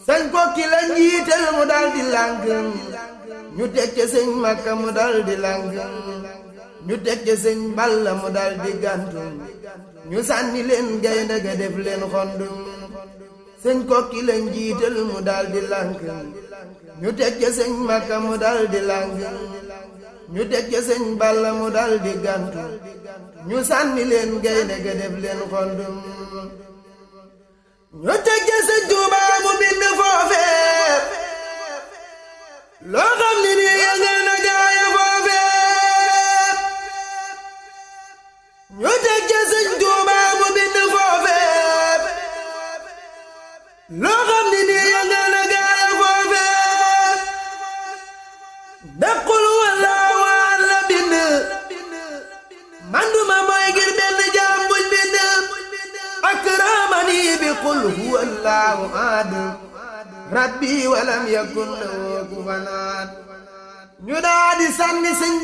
sañ kokki la njiital mu dal di lànk ñu teg ca sëñ makka mu dal di lànk ñu teg ca sëñ balla mu dal di gàntu ñu sànni leen gaynde ga def leen xondu sëñ kokki la njiital mu dal di lànk ñu teg ca sëñ makka mu dal di lànk ñu teg ca sëñ balla mu dal di gàntu ñu sànni leen gaynde ga def leen xondu ñu teg ca sëñ Tuubaa mu bind foofee loo xam ni nii yëngal na gaaya foofee ñu teg ca sëñ Tuubaa mu bind foofee loo xam ni nii yëngal na gaaya foofee daqul walla waan la bind manduma mooy ngir benn jaam buñ bind akramani bi qul huwa allahu ahad rabbi walam yakun lahu kufuwan ahad ñu daa di sànni sëñ